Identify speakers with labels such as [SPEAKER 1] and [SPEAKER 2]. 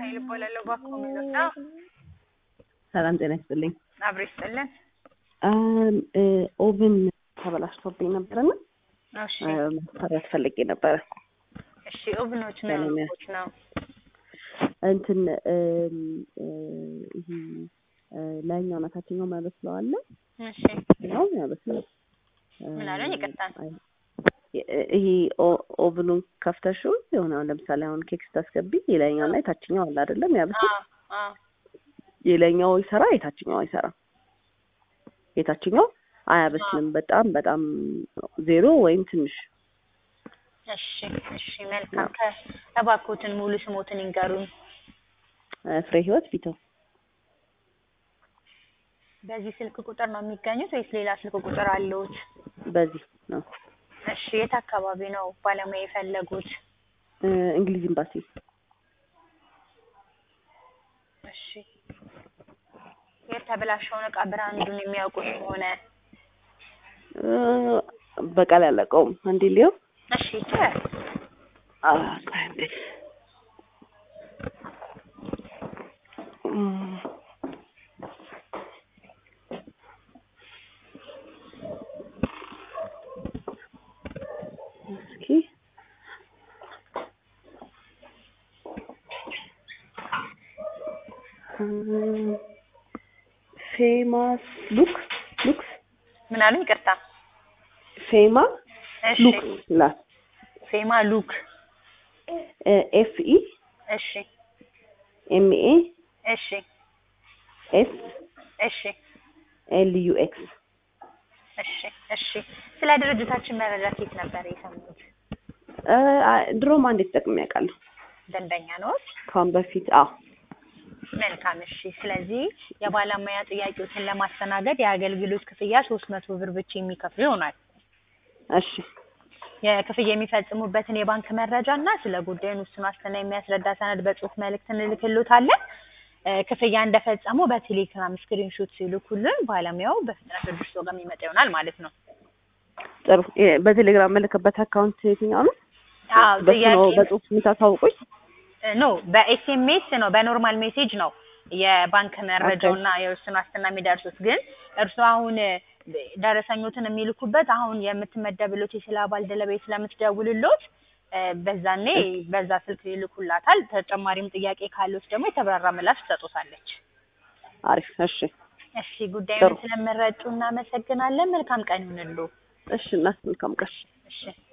[SPEAKER 1] ኃይል እባላለሁ። ባኮ ሚሎታ
[SPEAKER 2] ሰላም ጤና ይስጥልኝ።
[SPEAKER 1] አብሮ ይስጥልን።
[SPEAKER 2] አም፣ እ፣ ኦቭን ተበላሽቶብኝ ነበርና
[SPEAKER 1] እሺ
[SPEAKER 2] ማሰራት ፈልጌ ነበረ።
[SPEAKER 1] እሺ ኦቭኖች ምን
[SPEAKER 2] ሰላም
[SPEAKER 1] ኦቭኖች ነው?
[SPEAKER 2] እንትን እም፣ እ፣ ይሄ እ፣ ላይኛው እና ታችኛው የሚያበስለው አለ
[SPEAKER 1] እሺ
[SPEAKER 2] ነው የሚያበስለው እ፣
[SPEAKER 1] ምን አሉኝ? ይቅርታ።
[SPEAKER 2] አይ፣ እ- ይሄ ኦ- ኦቭኑን ከፍተሽው የሆነ አሁን ለምሳሌ አሁን ኬክ ስታስገቢ የላይኛው እና የታችኛው አለ አይደለም ያበስል
[SPEAKER 1] አዎ አዎ
[SPEAKER 2] የላይኛው ይሰራ የታችኛው አይሰራ የታችኛው አያበስልም በጣም በጣም ዜሮ ወይም ትንሽ
[SPEAKER 1] እሺ እሺ መልካም። ከእባክዎትን ሙሉ ስሞትን ይንገሩን።
[SPEAKER 2] እ፣ ፍሬ ህይወት ፊተው
[SPEAKER 1] በዚህ ስልክ ቁጥር ነው የሚገኙት ወይስ ሌላ ስልክ ቁጥር አለዎት?
[SPEAKER 2] በዚህ ነው
[SPEAKER 1] እሺ የት አካባቢ ነው ባለሙያ የፈለጉት?
[SPEAKER 2] እ፣ እንግሊዝ ኤምባሲ
[SPEAKER 1] እሺ የተበላሸውን እቃ ብራንዱን የሚያውቁት ከሆነ
[SPEAKER 2] እ፣ በቃል ያለቀውም አንዴ ሊየው
[SPEAKER 1] እሺ ይቻላል።
[SPEAKER 2] አ፣ ቆይ አንዴ እም፣ እስኪ እም፣ ፌማስ ሉክ ሉክስ
[SPEAKER 1] ምን አሉኝ? ይቅርታ።
[SPEAKER 2] ፌማ
[SPEAKER 1] እሺ
[SPEAKER 2] ሉክ ላት
[SPEAKER 1] ፌማ ሉክ።
[SPEAKER 2] ኤፍ ኢ
[SPEAKER 1] እሺ
[SPEAKER 2] ኤም ኤ
[SPEAKER 1] እሺ
[SPEAKER 2] ኤስ
[SPEAKER 1] እሺ
[SPEAKER 2] ኤል ዩ ኤክስ
[SPEAKER 1] እሺ እሺ ስለ ድርጅታችን መረጃ ከየት ነበር የሰሙት?
[SPEAKER 2] እ፣ አ- ድሮም አንዴ ተጠቅሜ ያውቃለሁ
[SPEAKER 1] ደንበኛ ነዎት?
[SPEAKER 2] ከአሁን በፊት አዎ
[SPEAKER 1] መልካም እሺ። ስለዚህ የባለሙያ ጥያቄዎችን ለማስተናገድ የአገልግሎት ክፍያ ሶስት መቶ ብር ብቻ የሚከፍሉ ይሆናል።
[SPEAKER 2] እሺ
[SPEAKER 1] የክፍያ የሚፈጽሙበትን የባንክ መረጃ እና ስለ ጉዳዩን ውስን ዋስትና የሚያስረዳ ሰነድ በጽሁፍ መልእክት እንልክሎታለን። እ፣ ክፍያ እንደፈጸሙ በቴሌግራም ስክሪንሾት ሲልኩልን ባለሙያው በፍጥነት ወደ እርስዎ ጋር የሚመጣ ይሆናል ማለት ነው።
[SPEAKER 2] ጥሩ የ- በቴሌግራም መለከበት አካውንት የትኛው ነው
[SPEAKER 1] አዎ
[SPEAKER 2] በሱ ነው
[SPEAKER 1] ጥያቄ
[SPEAKER 2] በጽሁፍ የምታሳውቁኝ
[SPEAKER 1] ኖ በኤስኤምኤስ ነው በኖርማል ሜሴጅ ነው የባንክ መረጃውና የውስን ዋስትና የሚደርሱት። ግን እርሱ አሁን ደረሰኞትን የሚልኩበት አሁን የምትመደብሎት የስራ ባልደረባዬ ስለምትደውልሎት እ፣ በዛኔ በዛ ስልክ ይልኩላታል። ተጨማሪም ጥያቄ ካሉት ደግሞ የተብራራ ምላሽ ትሰጡታለች።
[SPEAKER 2] አሪፍ እሺ
[SPEAKER 1] እሺ ጉዳዩን
[SPEAKER 2] ጥሩ።
[SPEAKER 1] ስለመረጡ እናመሰግናለን። መልካም ቀን ይሁንልዎ።
[SPEAKER 2] እሺ እና መልካም ቀን
[SPEAKER 1] እሺ